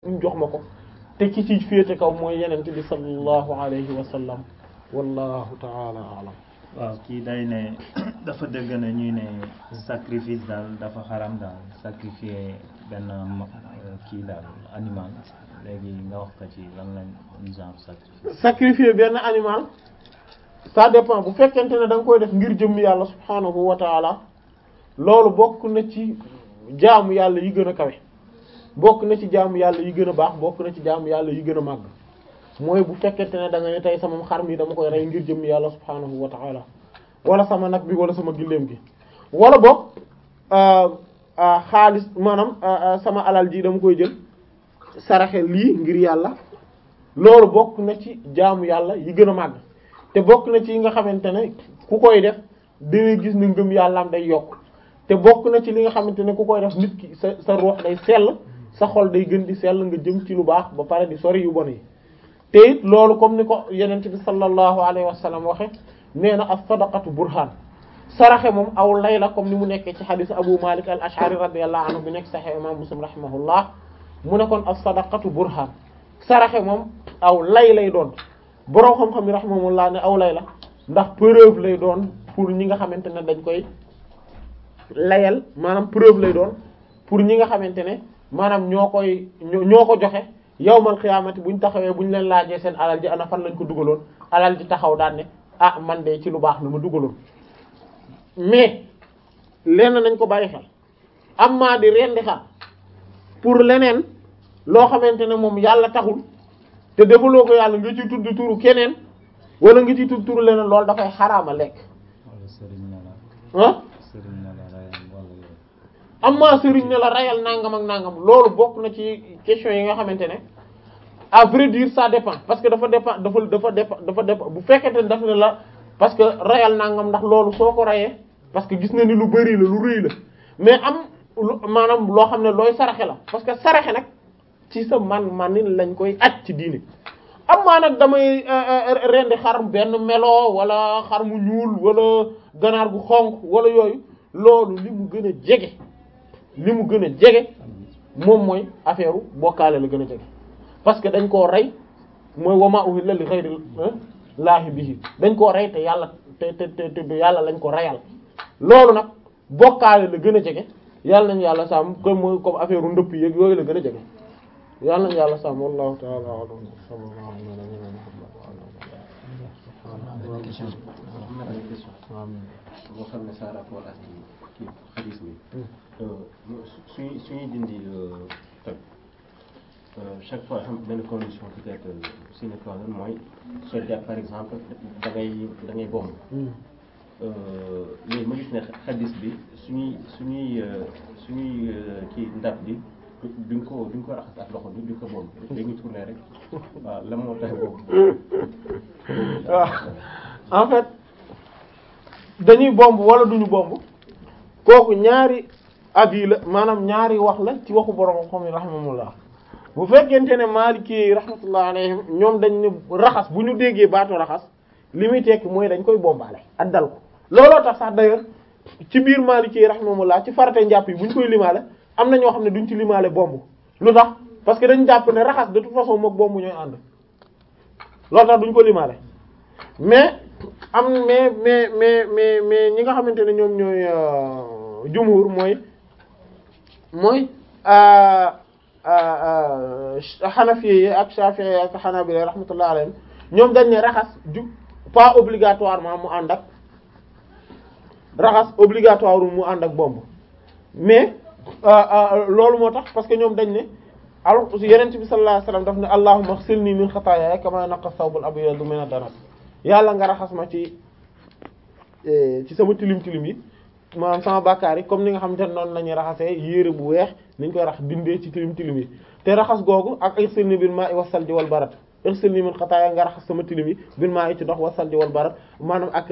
ñu jox ma ko te ki ci féete kaw mooy yenente bi sallallahu alayhi wa sallam wallahu taala alam waaw kii day ne dafa dëgg ne ñuy ne sacrifice daal dafa xaram daal sacrifier benn ma- kii daal animal léegi nga wax ko ci lan lañ genre sacrifice sacrifier benn animal ça dépend bu fekkente ne da nga koy def ngir jëmm yàlla subhanahu wa taala loolu bokk na ci jaamu yàlla yi gën a kawe bokk na ci jaamu yàlla yi gën a baax bokk na ci jaamu yàlla yi gën a màgg mooy bu fekkente ne da nga ne tey sama xar mi dama koy rey ngir jëmm yàlla subhanahu wa taala wala sama nag bi wala sama gilleem gi wala boog xaalis maanaam sama alal ji dama koy jël saraxe lii ngir yàlla loolu bokk na ci jaamu yàlla yi gën a màgg te bokk na ci yi nga xamante ne ku koy def dangay gis ne ngëm yàllaam day yokk te bokk na ci li nga xamante ne ku koy def nit ki sa sa ruux day sell sa xol day gën di sell nga jëm ci lu baax ba pare di sori yu bon yi te it loolu comme ni ko yenent bi sallallahu alayhi wa sallam waxe nee na as-sadaqatu burhan saraxe moom aw lay la comme ni mu nekkee ci xadiis abu malik al ashari radiyallahu anhu bi nekk sahih imam muslim rahimahullah mu ne kon as-sadaqatu burhan saraxe moom aw lay lay doon boroom xam-xam yi rahimahullah ne aw lay la ndax preuve lay doon pour ñi nga xamante ne dañ koy layal maanaam preuve lay doon pour ñi nga xamante ne maanaam ñoo koy ñoo ko joxe yawmal xiyaamati buñ taxawee buñ leen laajee seen alal ji ana fan lañ ko dugaloon alal ji taxaw daan ne ah man de ci lu baax la ma dugaloon mais lenn nañ ko bàyyi xel am maa di rendi xar pour leneen loo xamante ne moom yàlla taxul te defaloo ko yàlla nga ci tudd turu keneen wala nga ci tudd turu leneen loolu dafay xaraama lekk wala sëriñ ne la ah sëriñ ne la rayal wala yooyu am maa sëriñ ne la rayal nangam ak nangam loolu bokk na ci question yi nga xamante ne à vrai dire ça dépend parce que dafa dépend dafa dafa dépend dafa dépend bu fekkente ne daf ne la parce que rayal nangam ndax loolu soo ko rayee parce que gis na ni lu bari la lu rëy la mais am lu maanaam loo xam ne looy saraxe la parce que saraxe nag ci sa man manin lañ koy aj ci diine am maa nag damay rendi xar benn melo wala xar mu ñuul wala ganaar gu xonq wala yooyu loolu li mu gën a jege li mu gën a jege moom mooy affaire bokkaale la gën a jege parce que dañ koo rey mooy wama uhilla li ghayri laahi bihi dañ koo rey te yàlla te te te te yàlla lañ ko reyal loolu nag bokkaale la gën a jege yàlla nañu yàlla sàmm comme mooy comme affaire ndëpp yeeg yooyu la gën a jege yàlla nañu yàlla sàmm wallahu ta'ala a'lam sallallahu alayhi wa benn question am na benn question boo xam ne ça rapport ak kii xadis bi suñuy suñuy dindi toj chaque fois xam benn condition peut-être sine qua non mooy soo jàpp par exemple da ngay da ngay bomb léegi ma gis ne xadis bi suñuy suñuy suñuy kii ndab bi duñ ko duñ ko raxas ak loxo bi duñ ko bomb dañuy tourner rek waaw la moo tax boobu waaw en fait dañuy bomb wala duñu bomb kooku ñaari abi la maanaam ñaari wax la ci waxu borom xam yi rahimahullah bu fekkente ne Maliki yi rahmatullah alayhim ñoom dañ ne raxas bu ñu déggee baatu raxas li muy tekki mooy dañ koy bombaale ak dal ko looloo tax sax d'ailleurs ci biir Maliki yi rahimahullah ci farate njàpp yi bu ñu koy limaale am na ñoo xam ne duñ ci limaale bomb lu tax parce que dañ jàpp ne raxas de toute façon mook bomb ñooy ànd loolu tax duñ ko limaale mais am mais mais mais mais mais ñi nga xamante ne ñoom ñooy jumhur mooy mooy Hanafi yi ak Shafi'i yi ak Hanabila rahmatullah alayhim ñoom dañ ne raxas ju pas obligatoirement mu ànd ak raxas obligatoire mu ànd ak bomb mais loolu moo tax parce que ñoom dañ ne alors Yonent bi sallallahu alayhi wasallam daf ne allahumma ighsilni min khataaya kama yanqa thawbul abyadu min ad-danas yàlla nga raxas ma ci ci sama tilim tilim yi maanaam sama bàkkaar yi comme ni nga xamante ne noonu la ñuy raxasee yére bu weex niñ koy rax dindee ci tilim tilim yi te raxas googu ak ighsilni bil ma'i was salji wal barad ighsilni min khataaya nga raxas sama tilim yi bil ma'i ci ndox was salji wal barad maanaam ak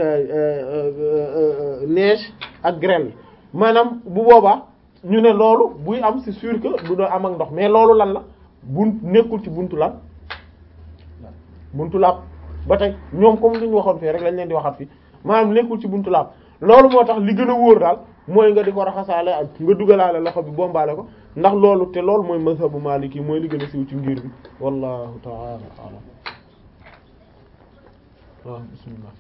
neige ak grêle maanaam bu boobaa ñu ne loolu buy am c'est sûr que du doon am ak ndox mais loolu lan la bunt nekkul ci buntu lan buntu laab ba tey ñoom comme li ñu waxoon fii rek lañ leen di waxaat fii maanaam nekkul ci buntu laab loolu moo tax li gën a wóor daal mooy nga di ko raxasaale ak nga dugalaale loxo bi bombaale ko ndax loolu te loolu mooy mazhabu maliki mooy li gën a siiw ci ngir bi wallahu ta'ala a'lam waaw bismillah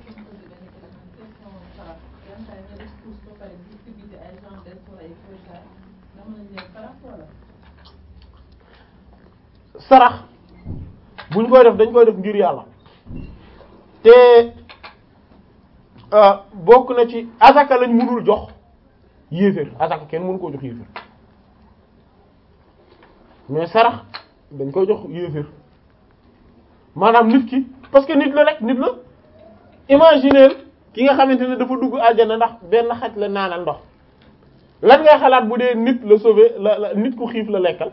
sarax buñ koy def dañ koy def ngir yàlla te bokk na ci azaka lañ mënul jox yéeféer azaka kenn mënu koo jox yéeféer mais sarax dañ koy jox yéeféer maanaam nit ki parce que nit la rek nit la imaginer ki nga xamante ne dafa dugg aljana ndax benn xaj la naanal ndox lan ngay xalaat bu dee nit la sauver la la nit ku xiif la lekkal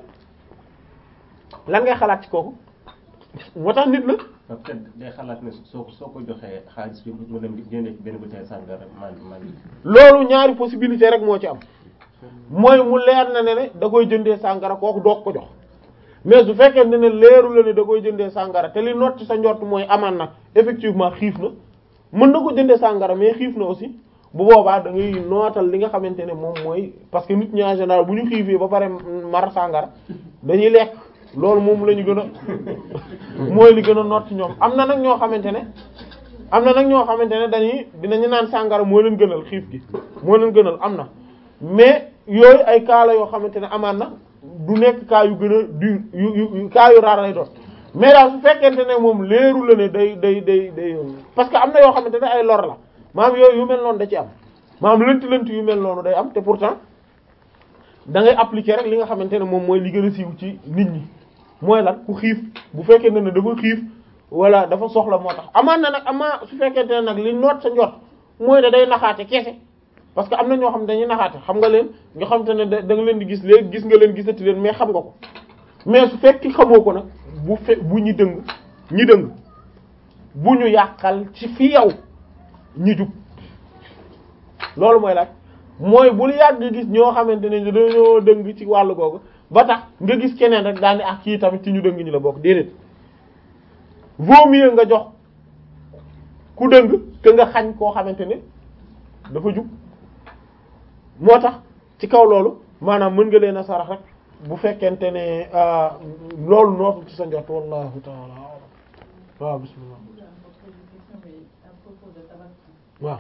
lan ngay xalaat ci kooku moo tax nit la peut-être day xalaat ne soo ko soo ko joxee xaalis bi mu dem jëndee ci benn bouteille sàngara man man loolu ñaari possibilité rek moo ci am mooy mu leer na ne ne da koy jëndee sàngara kooku doog ko jox mais su fekkee ne ne leeru la ne da koy jëndee sàngara te li noot ci sa njort mooy amaan na effectivement xiif na mën na ko jëndee sàngara mais xiif na aussi bu boobaa da ngay nootal li nga xamante ne moom mooy parce que nit ñi en général bu ñu xiifee ba pare mar sàngara dañuy lekk loolu moom la ñu gën a mooy li gën a noot ci ñoom am na nag ñoo xamante ne am na nag ñoo xamante ne dañuy dinañu naan sàngara moo leen gënal xiif gi moo leen gënal am na mais yooyu ay cas la yoo xamante ne amaan na du nekk cas yu gën a du yu yu cas yu raar lay doon mais daal su fekkente ne moom leeru la ne day day day day parce que am na yoo xamante ne ay lor la maam yooyu yu mel noonu da ci am maam lënt lënt yu mel noonu day am te pourtant da ngay appliquer rek li nga xamante ne moom mooy li gën a siiw ci nit ñi mooy lan ku xiif bu fekkee ne ne dafa xiif wala dafa soxla moo tax amaan na nag amaa su fekkente ne nag li noot sa njot mooy ne day naxaate kese parce que am na ñoo xam ne dañuy naxaate xam nga leen nga xam te ne da nga leen di gis léegi gis nga leen gisati leen mais xam nga ko mais su fekki xamoo ko nag bu fe bu ñu dëng ñi dëng bu ñu yàqal ci fi yow ñi jub loolu mooy laaj mooy bul yàgg gis ñoo xamante ne dañoo dëng ci wàllu googu ba tax nga gis keneen rek daal ni ak kii tamit ci ñu dëng ñi la bokk déedéet vaut mieux nga jox ku dëng que nga xañ koo xamante ne dafa jub moo tax ci kaw loolu maanaam mën nga leen a sarax rek bu fekkente ne loolu nootul ci sa njot wallahu taala alam waaw bismillah waaw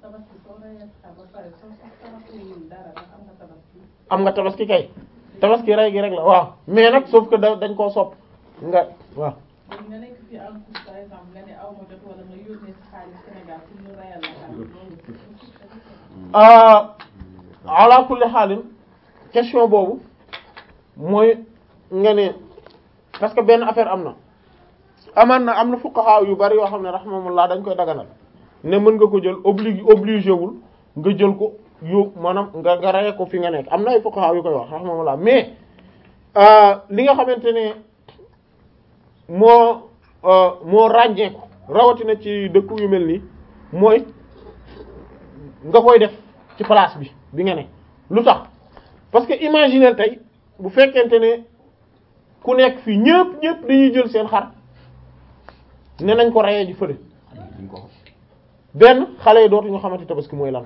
am nga tabaski kay tabaski rey gi rek la waaw mais nag sauf que da dañ koo sopp nga waaw nga nekk fii en plus par exemple nga ne aw ma jot wala nga yónnee sa xaalis Sénégal pour ñu reyal la ala kulli xaalin question boobu mooy nga ne parce que benn affaire am na amaan na am na fuqaha yu bari yoo xam ne rahmatullah dañ koy daganal ne mën nga ko jël obligé obligé wul nga jël ko yóbbu maanaam nga nga reye ko fi nga nekk am na ay fuqaha yu koy wax rahmatullah mais li nga xamante ne moo moo ràññeeku rawatina ci dëkk yu mel nii mooy nga koy def ci place bi bi nga ne lu tax parce que imaginer tey bu fekkente ne ku nekk fii ñëpp ñëpp dañuy jël seen xar ne nañ ko reyee ji fële benn xale yi dootuñu xamante tabaski mooy lan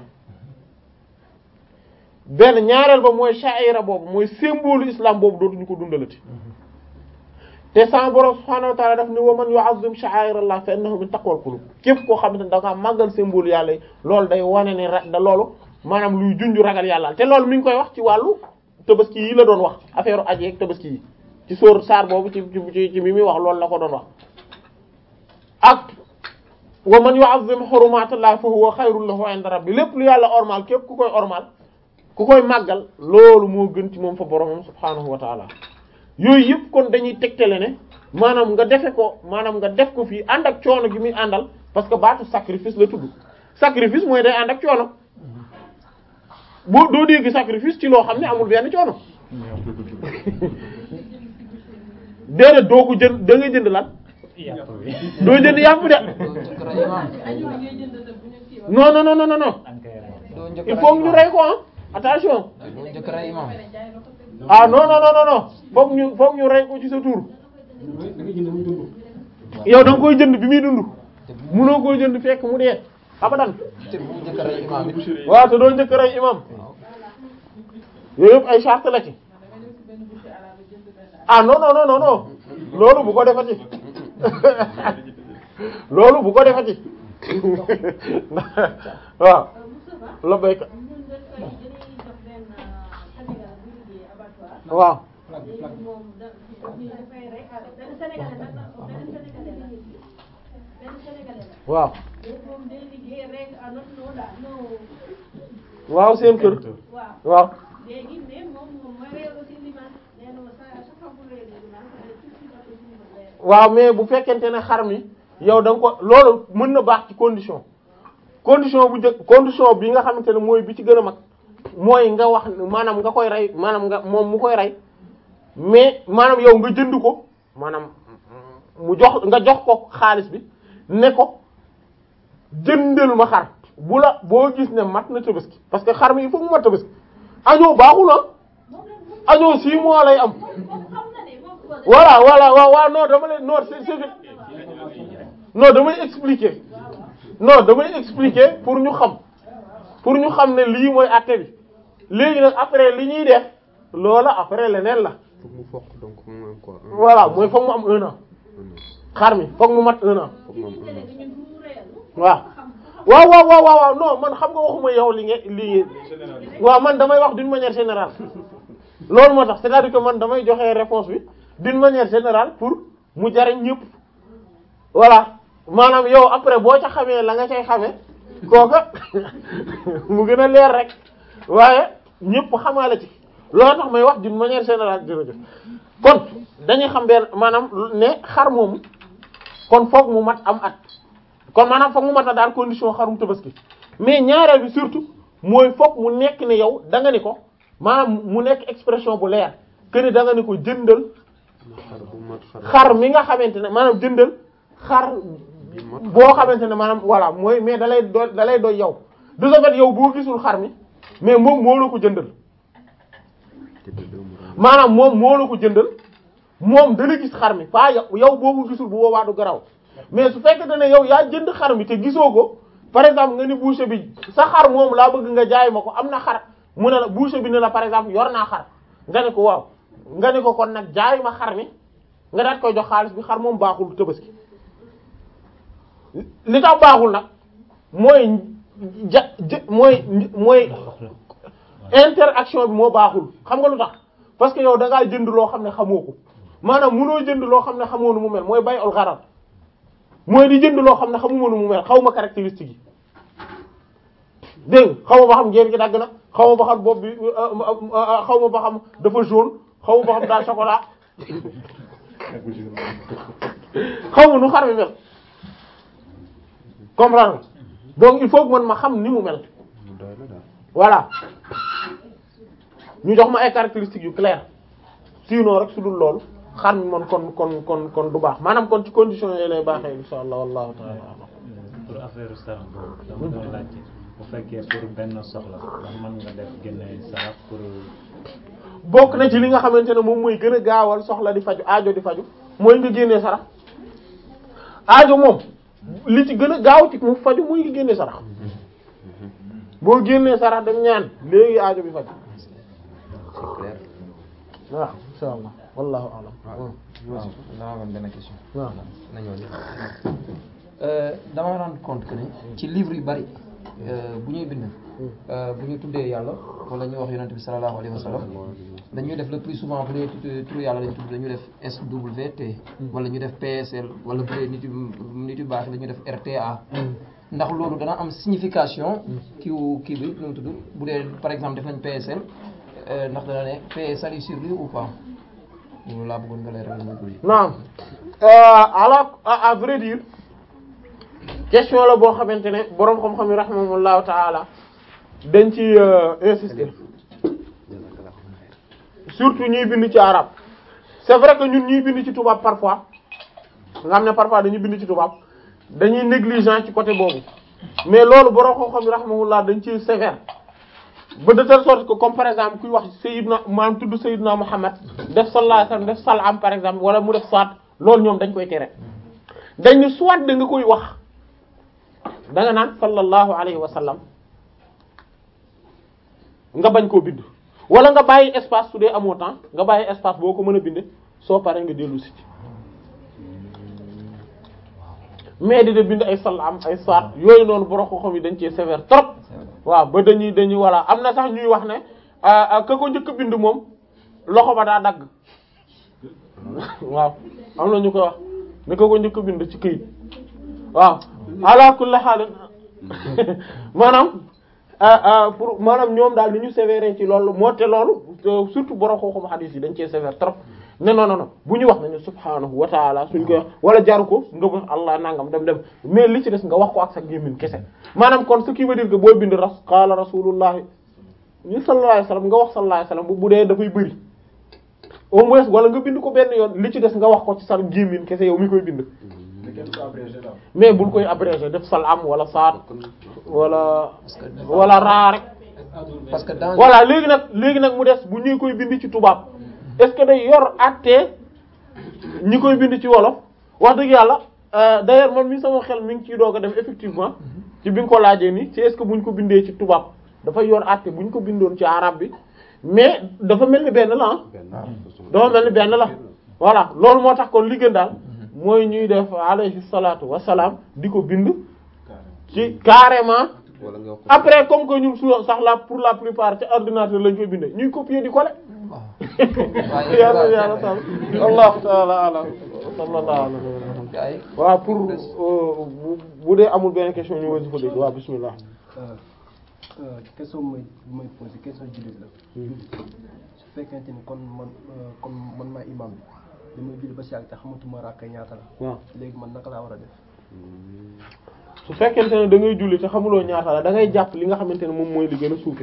benn ñaareel ba mooy sha'ira boobu mooy symbole islam boobu dootuñu ko dundalati te sama borom subhaanahu wa ta'ala daf ni wa man yu'azzim sha'airallah fa innahu min taqwal qulub képp koo xamante ne da nga màggal symbole yàlla yi loolu day wane ne ra da loolu maanaam luy junju ragal yàlla te loolu mi ngi koy wax ci wàllu tabaski yi la doon wax affaire aj yeeg tabaski yi ci sóor saar boobu ci ci ci mi muy wax loolu la ko doon wax ak wa man yu'azzim hurumatillahi fa huwa khayrun lahu 'inda rabbi lépp lu yàlla ormal képp ku koy ormal ku koy màggal loolu moo gën ci moom fa boromam subhaanahu wa ta'ala yooyu yëpp kon dañuy tegtale ne maanaam nga defe ko maanaam nga def ko fii ànd ak coono gi muy àndal parce que baatu sacrifice la tudd sacrifice mooy day ànd ak coono boo doo dégg sacrifice ci loo xam ne amul benn coono déedéet doo ko jënd da ngay jënd lan doo jënd yàpp de non non non non non il faut ñu rey ko ah attention ah non non non non foog ñu foog ñu rey ko ci sa tur yow da nga koy jënd bi muy dund munoo koy jënd fekk mu dee abadan waaw te doo njëkk rey imam yooyu yëpp ay charte la ci ah non non non non non loolu bu ko defati loolu bu ko defati waaw la béykat ñun dañ koy dañuy jox benn Sénégal bu liggéey abattoir waaw léegi moom da ñu dafay rek benn sénégalais nag la benn sénégalais la benn sénégalais la waaw léegi moom day liggéey rek à notre nom daal non waaw seen kër waaw waaw léegi mais moom moom mooy réew aussi liman nee na ma sa chaque fois bu réew liman tout de suite après suñu bët lay waaw mais bu fekkente ne xar mi yow da nga ko loolu mën na baax ci condition condition bu njëkk condition bi nga xamante ne mooy bi ci gën a mag mooy nga wax maanaam nga koy rey maanaam nga moom mu koy rey mais maanaam yow nga jënd ko maanaam mu jox nga jox ko xaalis bi ne ko jëndal ma xar bu la boo gis ne mat na tabaski parce que xar mi il faut mu mat tabaski añoo baaxul ah moom la moom añoo six mois lay am moom xam na ne moom ko voilà voilà waaw waaw non dama leen non c'est c'est que non damay expliquer non damay expliquer pour ñu xam pour ñu xam ne lii mooy àtte bi léegi nag après li ñuy def loola après leneen la foog mu fokk donc mu am quoi un voilà mooy foog mu am un an an xar mi foog mu mat un an foog mu am un an léegi ñun bu mu réel waaw waaw waaw waaw waaw waaw non man xam nga waxuma yow li nga li waaw man damay wax d'une manière générale loolu moo tax c'est-à-dire que man damay joxe réponse bi d'une manière générale pour mu jariñ ñëpp voilà maanaam yow après boo ca xamee la nga cay xamee kooka mu gën a leer rek waaye ñëpp xamaale ci loolu tax may wax d'une manière générale jërëjëf kon dañuy xam benn maanaam ne xar moomu kon foog mu mat am at kon maanaam foog mu mat a daal condition xarum tabaski mais ñaareel bi surtout mooy foog mu nekk ne yow da nga ni ko maanaam mu nekk expression bu leer que ni da nga ni ko jëndal xar bu mat xar xar mi nga xamante ne maanaam jëndal xar boo xamante ne maanaam voilà mooy mais da lay do da lay doy yow de ce fait yow boo gisul xar mi mais moom moo la ko jëndal te de deux mois maanaam moom moo la ko jëndal moom dana gis xar mi pas yow yow boo ko gisul bu boobaa du garaw mais su fekkente ne yow yaa jënd xar mi te gisoo ko par exemple nga ni boucher bi sa xar moom laa bëgg nga jaay ma ko am na xar mu ne la boucher bi ne la par exemple yor naa xar nga ne ko waaw nga ne ko kon nag jaay ma xar mi nga daat koy jox xaalis bi xar moom baaxul tabaski li tax baaxul nag mooy ja jë mooy mooy interaction bi moo baaxul xam nga lu tax parce que yow da ngaa jënd loo xam ne xamoo ko maanaam munoo jënd loo xam ne xamoo nu mu mel mooy bay ol xaral mooy di jënd loo xam ne xamuma nu mu mel xaw ma caractéristique yi dégg nga xaw ma ba xam ngeen gi dagg na xaw ma ba xam bopp bi xaw ma ba xam dafa jaune xaw ma ba xam daa chocolat xaw ma nu xar mi mel comprendre nga donc il faut que man ma xam ni mu mel mu doy la daal voilà ñu jox ma ay caractéristiques yu claires sinon rek su dul loolu xar mi man kon kon kon kon du baax maanaam kon ci conditions yooyu lay baaxee insha allah wallahu ta'ala a'lam. pour affaire sarax boobu dama doon laajte bu fekkee pour benn soxla ndax mën nga def génne sarax pour bokk na ci li nga xamante ne moom mooy gën a gaawal soxla di faju aajo di faju mooy nga génnee sarax aajo moom li ci gën a gaaw ci mu faju mooy nga génnee sarax boo génnee sarax dem ñaan léegi aajo bi faju c'est clair waaw insha allah wallahu a'lam waaw dama amoon benn question. waaw na ñëw dama rendre compte que ne ci livre yu bari euh, bu ñuy bind euh, bu ñu tuddee yàlla wala ñu wax yonent bi sallallahu alayhi wa sallam dañuy def le plus souvent bu dee tu- turu yàlla lañu tudd dañuy def SWT wala ñu def PSL wala bu dee nit yu nit yu baax dañuy def RTA ndax loolu dana am signification kiiwu kii bi nu mu tudd bu dee par exemple def nañ PSL euh, ndax dana ne paix salut sur lui ou pas loolu laa bëggoon nga leeral ma ko yi naam ala à à vrai dire question la boo xamante ne boroom xam-xam yi rahimahumullahu taala dañ ci euh, insister surtout ñuy bind ci arabe c'est vrai que ñun ñuy bind ci tubaab parfois nga xam ne parfois dañuy bind ci tubaab dañuy négligent ci côté boobu mais loolu boroom xam-xam yi rahimahullah dañ ci sévère ba de telle sorte que comme par exemple kuy wax Sayyidna maanaam tudd Sayyidna Muhammad def sallallahu alayhi wasallam def salaam par exemple wala mu def soit loolu ñoom dañ koy tere dañ ni soit da nga koy wax da nga naan sallallahu alayhi wa sallam nga bañ koo bind wala nga bàyyi espace su dee amoo temps nga bàyyi espace boo ko mën a bind soo paree nga dellu si ci mais di de bind ay salaam ay saat yooyu noonu borom xam yi dañ cee sévère trop waaw ba dañuy dañuy voilà am na sax ñuy wax ne ka ko njëkk a bind moom loxo ba daa dagg waaw am na ñu koy wax ne ka ko njëkk a bind ci këyit waaw ala kulli haal maanaam pour maanaam ñoom daal ni ñu sévère ci loolu moo te loolu surtout borom xam-xam hadith yi dañ cee sévère trop ne non non non bu ñu wax ne ne subhaanahu wa taala suñ koy wax wala jaru ko nga wax allah nangam dem dem mais li ci des nga wax ko ak sa gémmiñ kese maanaam kon ce qui veut dire que boo bind ras qaala rasulullahi ñu sallallahu alayhi wasallam nga wax sallallahu alayhi wasallam bu bu dee dafay bëri au moins wala nga bind ko benn yoon li ci des nga wax ko ci sa gémmiñ kese yow mi koy bind mais bul koy abrégé def salaam wala saat wala wala raa rek parce que dans voilà léegi nag léegi nag mu des bu ñuy koy bind ci tubaab est-ce que day yor àttee ñi koy bind ci wolof wax dëgg yàlla d'ailleurs man mi sama xel mi ngi ciy doog a dem effectivement ci bi nga ko laajee ni ci est-ce que bu ñu ko bindee ci tubaab dafa yor àtte bu ñu ko bindoon ci arabe bi mais dafa mel ni benn la ah dafa mel ni benn la voilà loolu moo tax kon li gën daal mooy ñuy def alayhi salaatu wassalaam di ko bind ci carrément wala nga wax ko après comme que ñun souvent sax la pour la plupart ci ordinateur lañ koy bindee ñuy copier di coller yàlla yàlla taal allahu taala alam sallallahu alayhi wa sallam gars yi waaw pour euh, bu bu dee amul benn question ñu wësi fa dégg waaw bismillah question mooy mooy posé question jullit la su fekkente ni kon man euh, comme man maa imam bi damay julli ba si yàgg te xamatuma rakka ñaata la waaw léegi man naka laa war a def su fekkente ne da ngay julli te xamuloo ñaata la da ngay jàpp li nga xamante ne moom mooy li gën a suufe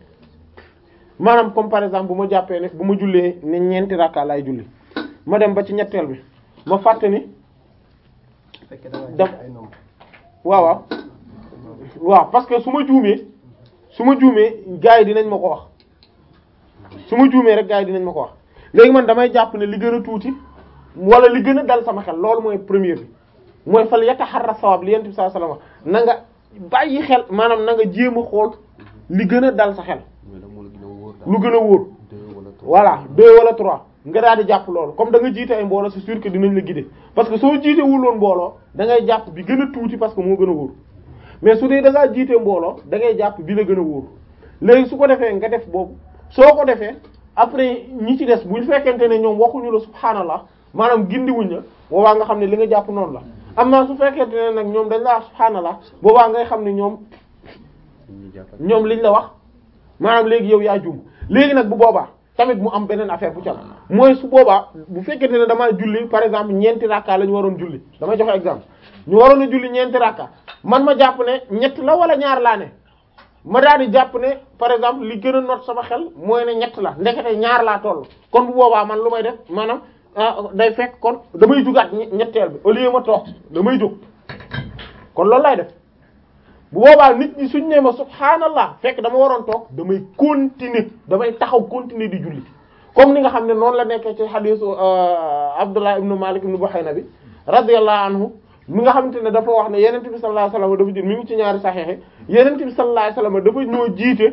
maanaam comme par exemple bu ma jàppee ne bu ma jullee ne ñeenti rakka laay julli ma dem ba ci ñetteel bi ma fàtte ni su fekkee da ngaa Dam- jël ay nombre waaw waaw waaw parce que su ma juumee su ma juumee gars yi dinañ ma ko wax su ma juumee rek gars yi dinañ ma ko wax léegi man damay jàpp ne li gën a tuuti wala li gën a dal sama xel loolu mooy première bi mooy fal yataharra sawab li yent bi sallallahu alayhi wasallam na nga bàyyi xel maanaam na nga jéem a xool li gën a dal sa xel mais nag moo la gën a wóor daal lu gën a wóor deux wala trois voilà deux wala trois nga daal di jàpp loolu comme da nga jiite ay mbooloo c'est sûr que dinañ la guider parce que soo jiite wuloon mbooloo da ngay jàpp bi gën a tuuti parce que moo gën a wóor mais su dee da ngaa jiite mbooloo da ngay jàpp bi la gën a wóor léegi su ko defee nga def boobu soo ko defee après ñi ci des bu fekkente ne ñoom waxuñu la subhaanallah maanaam gindiwuñ la boobaa nga xam ne li nga jàpp noonu la am naa su fekkente ne nag ñoom dañ la wax subhaanallah boobaa ngay xam ne ñoom ñu jàppal ñoom liñ la wax maanaam léegi yow yaa juum léegi nag bu boobaa tamit mu am beneen affaire bu ci am mooy su boobaa bu fekkente ne damaa julli par exemple ñeenti rakka la ñu waroon julli damay joxe exemple ñu waroon a julli ñeenti rakka man ma jàpp ne ñett la wala ñaar laa ne ma daal di jàpp ne par exemple li gën a not sama xel mooy ne ñett la ndekete ñaar laa toll kon bu boobaa man lu may def maanaam ah, day fekk kon damay jugaat ñe- ñetteel bi au lieu ma toog damay jóg kon loolu lay def bu boobaa nit ñi suñ nee ma subhaanallah fekk dama waroon toog damay continuer damay taxaw continuer di julli comme ni nga xam ne noonu la nekkee ci xadiisu Abdullah ibnu Malik ibnu Buhayna bi radiyallahu anhu mi nga xamante ne dafa wax ne yenent bi sallallahu alayhi wasallam dafa jël mi ngi ci ñaari saxeexe yenent bi sallallahu alayhi wasallam dafa ñoo jiite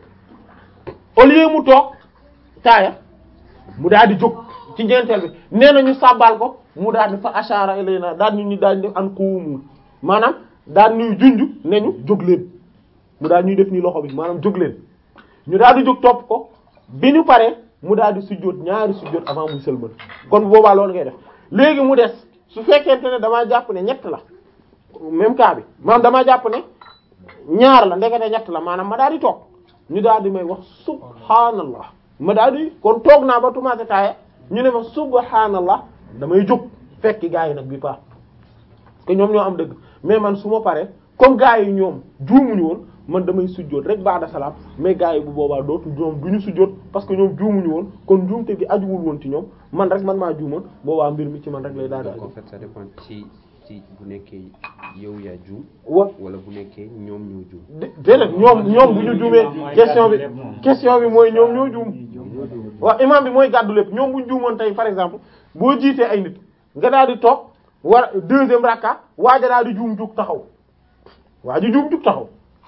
au lieu mu toog taaya mu daal di jóg ci ñeenteel bi nee na ñu sàbbaal ko mu daal di fa ashara ilayna daal ñu ñu daal di def an qumu maanaam daal ñuy junj ne ñu jóg leen mu daal ñuy def nii loxo bi maanaam jóg leen ñu daal di jóg topp ko bi ñu paree mu daal di sujjóot ñaari sujjóot avant muy sëlmal kon boobaa loolu ngay def léegi mu des su fekkente ne damaa jàpp ne ñett la même cas bi maanaam damaa jàpp ne ñaar la ndekete ñett la maanaam ma daal di toog ñu daal di may wax subhanallah ma daal di kon toog naa ba tumaate taaya ñu ne ma subhanallah damay jóg fekki gaa yi nag bi paax que ñoom ñoo am dëgg mais man su ma paree comme gaa yi ñoom juumuñu woon man damay sujjóot rek ba'da salaam mais gaa yi bu boobaa dootu ñoom du ñu sujjóot parce que ñoom juumuñu woon kon juumte gi ajuwul woon ci ñoom man rek man maa juumoon boobaa mbir mi ci man rek lay daal di donc en aju fait ça dépend ci ci bu nekkee yow yaa juum wa wala bu nekkee ñoom ñoo juum dé- déedéet ñoom ñoom bu ñu juumee question bi question bi mooy ñoom ñoo juum waaw imam bi mooy gàddu lépp ñoom bu ñu juumoon tey par exemple boo jiitee ay nit nga daal di toog war deuxième rakka waaja daal di juum jug taxaw waa ji juum jug taxaw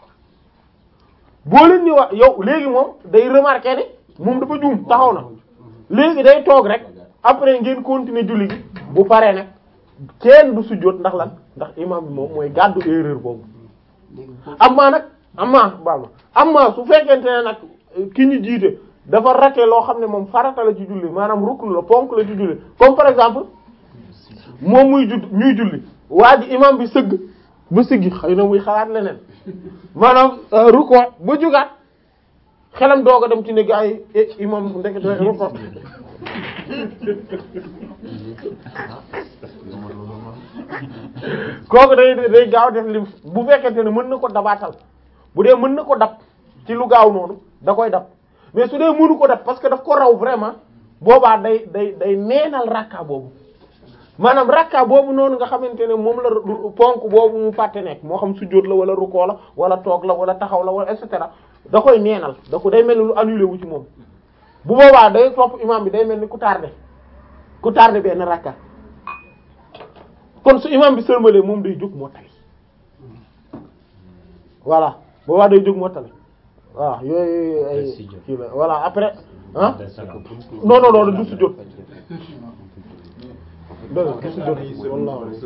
boo leen ni wax yow léegi moom day remarquer ne moom dafa juum taxaw na léegi day toog rek après ngeen continuer julli gi bu paree nag kenn du sujjóot ndax lan ndax imam bi moom mooy gàddu erreur boobu amma nag amma baal ma amma su fekkente ne nag ki ñu jiite dafa rate loo xam ne moom farata la ci julli maanaam rukn la ponk la ci julli comme par exemple moom muy judd ñuy julli waa ji imam bi sëgg ba siggi xëy na muy xalaat leneen maanaam ruko ba jugaat xelam doog a dem ci ne gaa yi eh imam ndekete ruko kooku day day gaaw def lim bu fekkente ne mën na ko dabaatal bu dee mën na ko dab ci lu gaaw noonu da koy dab mais su dee mënu ko dab parce que daf ko raw vraiment boobaa day day day neenal rakka boobu maanaam rakka boobu noonu nga xamante ne moom la ponk boobu mu fàtte nekk moo xam sujjóot la wala rukkoo la wala toog la wala taxaw la wala et cetera da koy neenal da ko day mel ni lu annulé wu ci moom bu boobaa day topp imam bi day mel ni ku tardé ku tardé benn rakka kon su imam bi sërmalee moom day jóg moo tali voilà boobaa day jóg moo tali waaw yooyu ay kii la voilà après ah non non non du sujjóot dëgg du sujjóot wallahi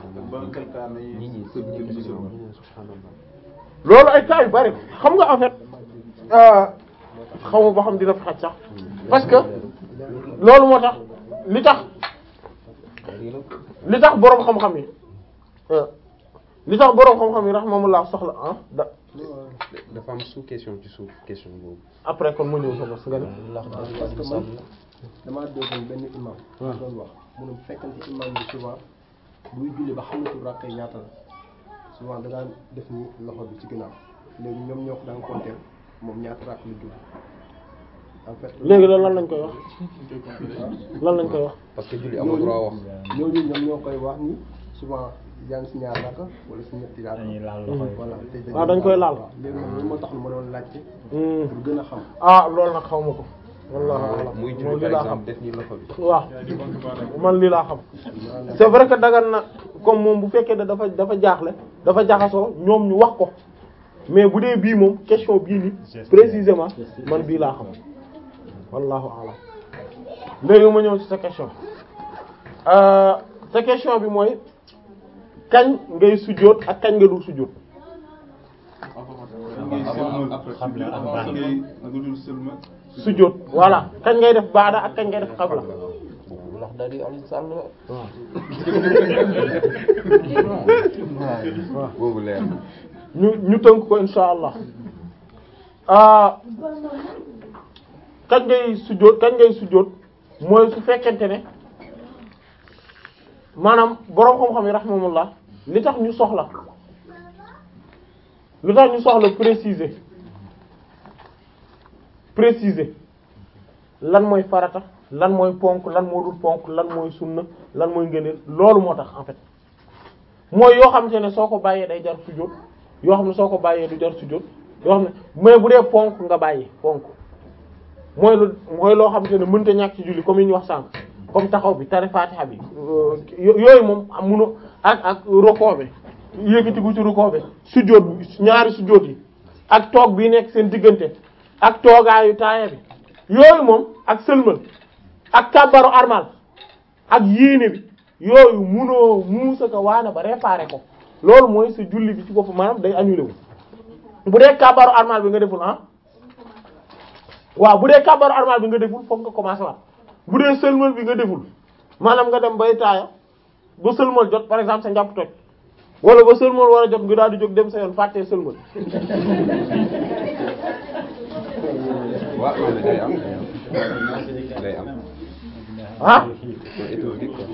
loolu ay cas yu bari xam nga en fait xaw ma ba xam dina fi xaj sax parce que loolu moo tax li tax li tax boroom xam-xam yi li tax boroom xam-xam yi rahmatullah soxla ah da dafa am sous question ci suuf question boobu. après kon mu ñëw sa bos nga ne parce que man damaa déggoon benn imam waaw doon wax mu ne bu fekkante imam bi souvent buy julli ba xamatul rakk yi ñaata la souvent da daan def ni loxo bi ci ginnaaw léegi ñoom ñoo ko daan compter moom ñaata rakk la julli en fait léegi loolu lan lañ koy wax lan lañ koy wax parce que julli amul droit wax. ñooñu ñoom ñoo koy wax ni souvent yaa ngi si ñaar rakk wala si ñetti rakk dañuy laal loxo yi. voilà te dañuy Ah, dañ koy laal. waaw léegi nag loolu moo tax ma doon laajte Hmm. pour gën a xam ah loolu nag xaw ma ko wallahu a'lam muy moom julli lii par laa xam exemple def nii loxo bi. waaw man lii laa xam c'est vrai que dagan na comme moom bu fekkee ne dafa dafa jaaxle dafa jaxasoo ñoom ñu wax ko mais bu dee bii moom question bii ni précisément man bii laa xam wallahu a'lam léegi ma ñëw ci sa question euh, sa question bi mooy kañ ngay sujjóot ak kañ nga dul sujjóot sujjóot voilà kañ ngay def baada ak kañ ngay def xabla ndax da di Alioune Sall la. boobu leer na. ñu ñu tënk ko insha allah ah kañ ngay sujjóot kañ ngay sujjóot mooy su fekkente ne maanaam boroom xam-xam yi rahimahumullah li tax ñu soxla lu tax ñu soxla préciser préciser lan mooy farata lan mooy ponk lan moo dul ponk lan mooy sunna lan mooy ngëneel loolu moo tax en fait mooy yoo xamante ne soo ko bàyyee day jar sujjóot yoo xam ne soo ko bàyyee du jar sujjóot yoo xam ne mais bu dee ponk nga bàyyi ponk mooy lu mooy loo xamante ne mënta ñàkk ci julli comme yi ñu wax sànq comme taxaw bi tari fatiha bi yo- yooyu moom am munu ak ak rukoo bi yëkkatiku ci rukoo bi sujjóot bi ñaari sujjóot yi ak toog bi nekk seen diggante ak toogaayu taaya bi yooyu moom ak sëlmal ak kàbbaru armal ak yéene bi yooyu munoo muusa ko waane ba réparer ko loolu mooy sa julli bi ci bopp maanaam day annulé wu bu dee kàbbaru armal bi nga deful ah waaw bu dee kàbbaru armal bi nga deful fokk nga commencé waat bu dee sëlmal bi nga deful maanaam nga dem bay taaya ba sëlmal jot par exemple sa njàpp toj wala ba sëlmal war a jot nga daal di jóg dem sa yoon fàttee sëlmal waaw loolu day am day am. day am. ah c'est étourdi quoi.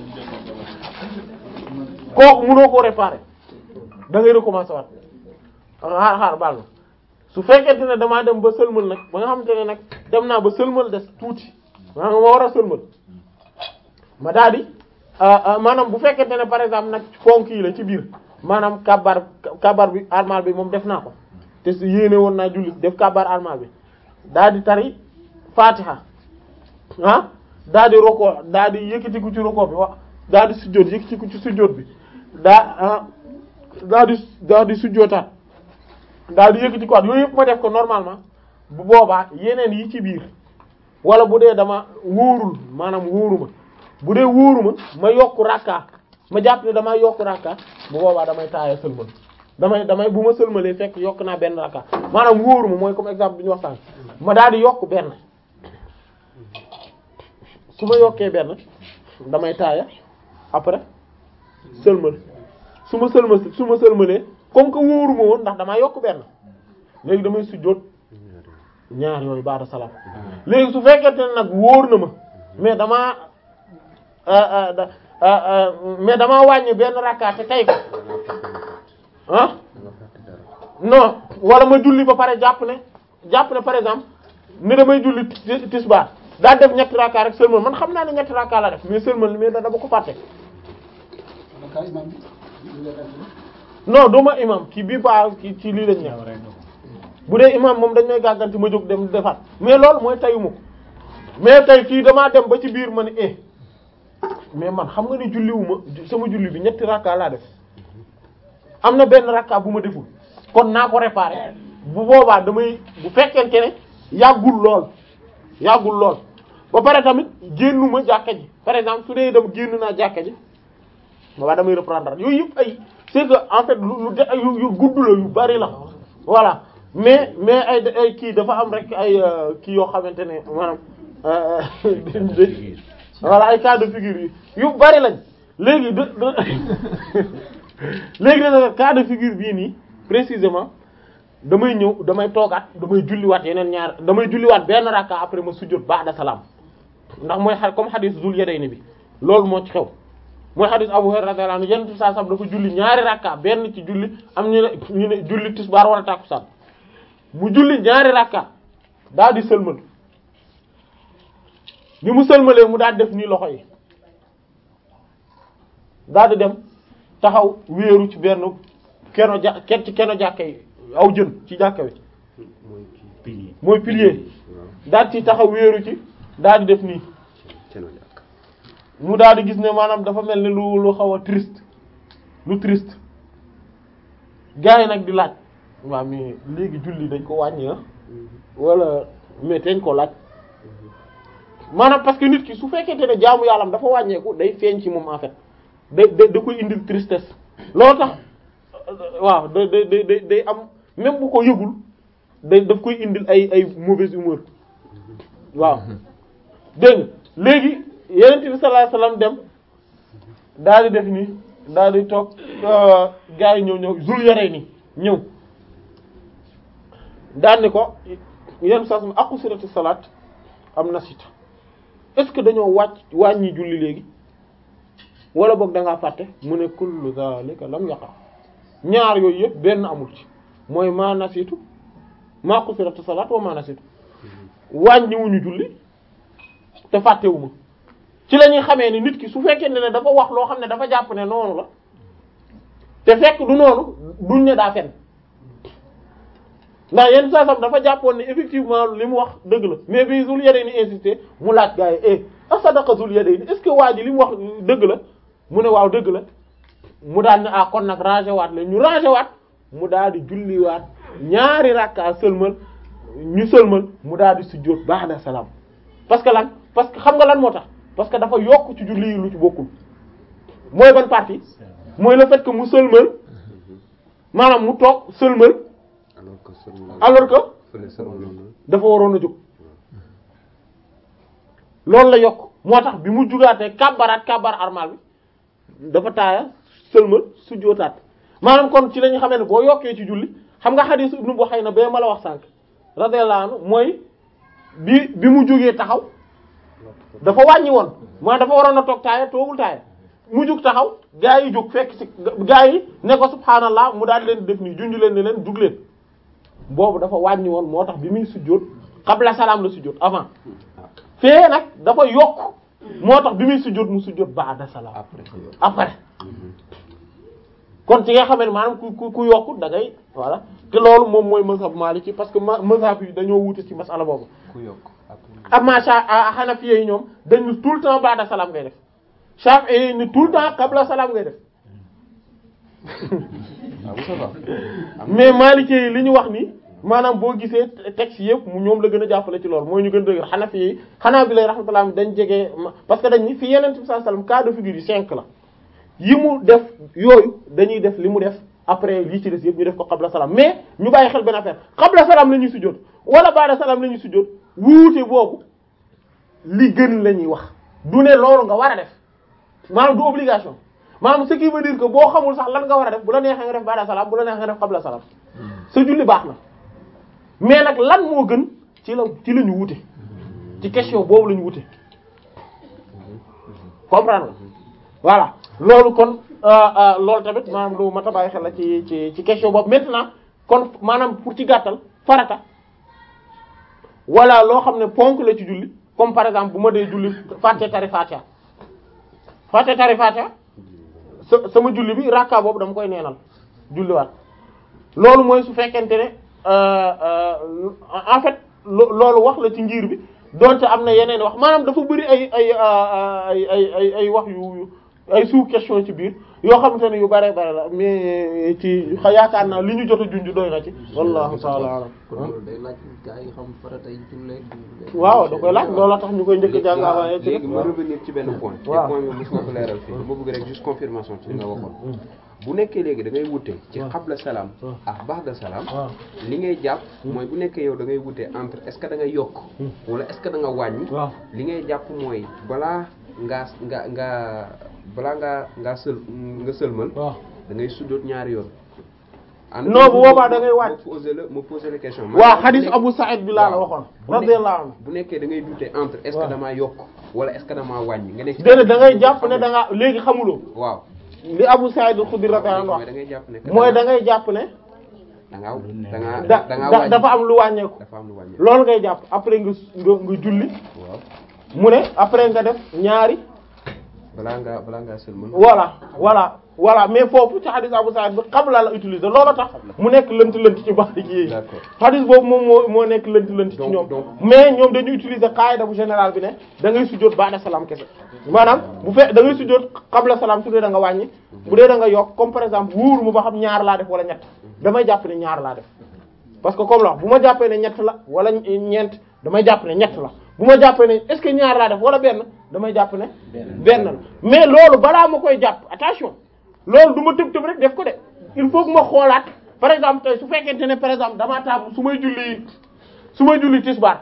kooku mënoo koo réparer da ngay recommencer waat xaar xaar baal ma su fekkente ne damaa dem ba sëlmal nag ba nga xamante ne nag dem naa ba sëlmal des tuuti maa nga ma war a sëlmal ma daal di maanaam bu fekkente ne par exemple nag fonk yi la ci biir maanaam kabar kabar bi armal bi moom def naa ko te su yéene woon naa julli def kabar armal bi daal di tari fatiha ah daal di roko daal di yëkkatiku ci roko bi wax daal di sujjóot yëkkatiku ci sujjóot bi daa ah daal di daal di sujjóotaat daal di yëkkati ko yooyu yëpp ma def ko normalement bu boobaa yeneen yi ci biir wala bu dee dama wóorul maanaam wóoruma bu dee wóoruma ma yokk rakka ma jàpp ne damaa yokk rakka bu boobaa damay taaya sëlmal damay damay bu ma sëlmalee fekk yokk naa benn rakka maanaam wóoruma mooy comme exemple bi ñu wax sànq ma daal di yokk benn su ma yokkee benn damay taaya après sëlmal su ma sëlmal su ma sëlmalee comme que wóoruma woon ndax damaa yokk benn léegi damay sujjóot ñaar yooyu baada salaam léegi su fekkente ne nag wóor na ma mais damaa mais damaa wàññi benn rakka te tey ko ah non wala ma julli ba pare jàpp ne jàpp ne par exemple ne damay julli tisbaar daa def ñetti rakka rek seulement man xam naa ne ñetti rakka la def mais seulement mais da dama ko fàtte non duma imam kii bii ba ki ci lii lañ nekk bu dee imam moom dañ may gàgganti ma jóg dem defaat mais loolu mooy tayuma ko mais tey kii damaa dem ba ci biir ma ne eh mais man xam nga ni julliwuma sama julli bi ñetti rakka laa def am na benn rakka bu ma deful kon naa ko réparer bu boobaa damay bu fekkente ne yàggul lool yàggul lool ba pare tamit génnuma jàkka ji par exemple su dee dem génn naa jàkka ji boobaa damay reprendre yooyu yëpp ay c'est que en fait lu lu de yu yu gudd la yu bari la voilà mais mais ay ay kii dafa am rek ay kii yoo xamante ne maanaam voilà ay cas de figure yi yu bari lañ léegi de léegi de cas de figure bii nii précisément damay ñëw damay toogaat damay julliwaat yeneen ñaar damay julliwaat benn rakka après ma sujjóot ba'da salaam ndax mooy xa comme xadis Zul Yadayni bi loolu moo ci xew mooy xadis Abu Hurayra radiyallahu anhu yenn saa sab dafa julli ñaari rakka benn ci julli am ñu ne ñu ne julli tisbaar wala tàkkusaan mu julli ñaari rakka daal di sëlmal bi mu sëlmalee mu daal def nii loxo yi daal di dem taxaw wéeru ci benn keno ja ket ci keno jàkka yi aw jën ci jàkka wi mooy pilier daal ci taxaw wéeru ci daal di def nii mu daal di gis ne maanaam dafa mel ni lu lu xaw a triste lu triste gars yi nag di laaj waaw mais léegi julli dañ ko wàññi ah wala mais dañ ko laaj maanaam parce que nit ki su fekkente ne jaamu yàllam dafa wàññeeku day feeñ ci moom en fait day da da koy indil tristesse loolu tax waaw da da da day am même bu ko yëgul day daf koy indil ay ay mauvaise humeur waaw dégg nga léegi yeneen bi sallallahu alayhi wasallam dem daal di def ni daal di toog gars yi ñëw ñëw zul yore ni ñëw daal ni ko yenn saa su aqusirati salaat am nasita est-ce que dañoo wàcc wàññi julli léegi wala boog da ngaa fàtte mu ne kullu zalika lam yaqa ñaar yooyu yëpp benn amul ci mooy maa nasitu maa qusiratu salaat wa maa nasitu wàññiwuñu julli te fàttewuma ci la ñuy xamee ni nit ki su fekkee ne dafa wax loo xam ne dafa jàpp ne noonu la te fekk du noonu duñ ne daa fen ndax yenn saa sam dafa jàppoon ne effectivement li mu wax dëgg la mais bi Zul Yadayni insisté mu laaj gars yi eh asadaqa Zul Yadayni est-ce que waa ji li mu wax dëgg la mu ne waaw dëgg la mu daal ne ah kon nag rangé waat la ñu rangé waat mu daal di julliwaat ñaari rakka sëlmal ñu sëlmal mu daal di sujjóot ba'da salaam parce que lan parce que xam nga lan moo tax parce que dafa yokk ci julli yi lu ci bokkul mooy ban partie mooy le fait que mu sëlmal maanaam mu toog sëlmal alors que seulement alors que fële seulement dafa waroon a jóg loolu la yokk moo tax bi mu jugaatee kàbbaraat kàbbar armal bi dafa taaya sëlmal sujjóotaat maanaam kon ci la ñu xamee ne boo yokkee ci julli xam nga xadiis Ibnu Buhayna bee ma la wax sànq radiyallahu anhu mooy bi bi mu jógee taxaw dafa wàññi woon moo dafa waroon a toog taaya toogul taaya mu jug taxaw gaa yi jóg fekk ci gaa yi ne ko subhaanallah mu daal leen def nii junj leen ne leen jug leen boobu dafa wàññi woon moo tax bi muy sujjóot qabla salaam la sujjóot avant fee nag dafa yokk moo tax bi muy sujjóot mu sujjóot ba'da salaam après kon ci nga xamee ne maanaam ku ku ku yokk da ngay voilà te loolu moom mooy mazhab maliki parce que ma mazhab yi dañoo wuute ci masala boobu ku yokk am ma sha hanafi yi ñoom dañu tout le temps ba'da salaam ngay def shafi'i ni tout le temps qabla salaam ngay def ah bu ça va mais maliki yi li ñu wax ni maanaam boo gisee texte yëpp mu ñoom la gën a jàppale ci loolu mooy ñu gën a dëgër Hanafi yi xanaa bi lay rahmatullah dañ jege parce que dañ ni fi yeneen bi sallallahu alayhi wasallam cas de figure yi cinq la yi mu def yooyu dañuy def li mu def après lii ci des yëpp ñu def ko qabla salaam mais ñu bàyyi xel benn affaire qabla salaam la ñuy sujjóot wala ba'da salaam la ñuy sujjóot wuute boobu li gën la ñuy wax du ne loolu nga war a def maanaam du obligation maanaam ce qui veut dire que boo xamul sax lan nga war a def bu la neexee nga def ba'da salaam bu la neexee nga def qabla salaam sa julli baax na mais nag lan moo gën ci la ci la ñu wute ci question boobu la ñu wute comprendre nga voilà loolu kon loolu tamit maanaam lu mat a bàyyi xel la ci ci ci question boobu maintenant kon maanaam pour ci gàttal farata wala loo xam ne ponk la ci julli comme par exemple bu ma dee julli fàtte tari fatiha fàtte tari fatiha sa sama julli bi rakka boobu dama koy neenal julliwaat loolu mooy su fekkente ne en fait loolu wax la ci ngir bi donte am na yeneen wax maanaam dafa bëri ay ay ay ay ay ay wax yu ay sous question ci biir yoo xamante ne yu bare bare la mais ci yaakaar naa li ñu jot a junj doy na ci wallahu ta'ala alam kon loolu day laaj gaa yi xam farata yi jullee waaw da koy laaj looloo tax ñu koy njëkk a jàng avant ci léegi ma revenir ci benn point te waaw point bi mos nga ko leeral fii dama bëgg rek juste confirmation ci li nga waxoon bu nekkee léegi da ngay wute ci xabla salaam ak ba'da salaam waaw li ngay jàpp mooy bu nekkee yow da ngay wute entre est-ce que da ngay yokk wala est-ce que da nga wàññi waaw li ngay jàpp mooy balaa ngaa nga nga balaa ngaa ngaa sël nga sëlmal waaw da ngay sujjóot ñaari yoon non bu boobaa da ngay wàcc. ma posé la ma posé la question waaw hadith Abu Sa'id bi laa la waxoon radiyallahu anhu bu nekkee da ngay douter entre est-ce waaw. que damaa yokk wala est-ce que damaa wàññi nga nekk déedéet da ngay jàpp ne da nga léegi xamuloo waaw li Abu Sa'id al-Khudri radiyallahu mooy anhu da ngay jàpp ne wax mooy da ngay jàpp ne da ngaa da ngaa da da ngaa da- wàññi dafa am lu wàññeeku dafa am lu wàññi loolu ngay jàpp après nga nga nga julli waaw mu ne après nga def ñaari balaa ngaa balaa ngaa sëlmal voilà voilà voilà mais foofu ci hadith Abu Sa'id bi qabla la utiliser loolu tax mu nekk lënt lënt ci baax yi D'accord. hadith boobu moom moo moo nekk lënt lënt ci Donc- ñoom donc- mais ñoom dañuy utiliser qaida bu général bi ne da ngay sujjóot ba'da salaam kese maanaam bu fe da ngay sujjóot qabla salaam su dee da nga wàññi bu dee da nga yokk comme par exemple wóoru mu ba xam ñaar laa def wala ñett damay jàpp ne ñaar laa def parce que comme la wax bu ma jàppee ne ñett la wala ñeent damay jàpp ne ñett la bu ma jàppee ne est-ce que ñaar laa def wala benn damay jàpp ne benn la mais loolu balaa ma koy jàpp attention loolu du ma tëb tëb rek def ko de il faut que ma xoolaat par exemple tey su fekkente ne par exemple damaa taamu su may julli su may julli tisbaar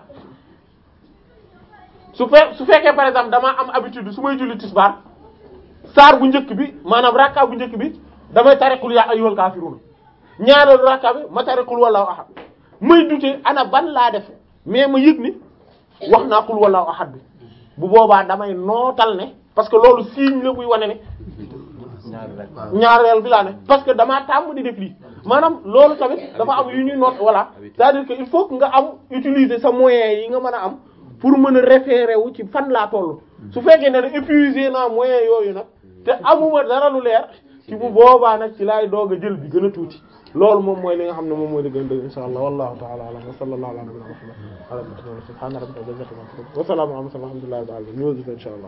su fe su fekkee par exemple damaa am habitude su may julli tisbaar saar bu njëkk bi maanaam rakka bu njëkk bi damay tariqul yaa ayyuhal kaafiruun ñaareelu rakka bi ma tariqul wallahu ahad may dute ana ban laa def mais ma yëg ni wax naa qul wallahu ahad bi bu boobaa damay nootal ne parce que loolu signe la buy wane ne ñaareel bi laa ne parce que damaa tàmm di def lii maanaam loolu tamit dafa am yu ñuy noot voilà c'est-à-dire que il faut que nga am utiliser sa moyens yi nga mën a am pour mën a référer wu ci fan laa toll su fekkee ne ne épuisé naa moyens yooyu nag te amuma dara lu leer ci bu boobaa nag ci laay doog a jël bi gën a tuuti loolu moom mooy li nga xam ne moom mooy li gën a dëgg insha allah wallahu ta'ala a'lam wa sallallahu ala nabiyyina muhammad wa ala alihi wa sahbihi subhana rabbika rabbil izzati amma yasifun wa salamun ala al mursalin walhamdulillahi rabbil alamin ñu insha allah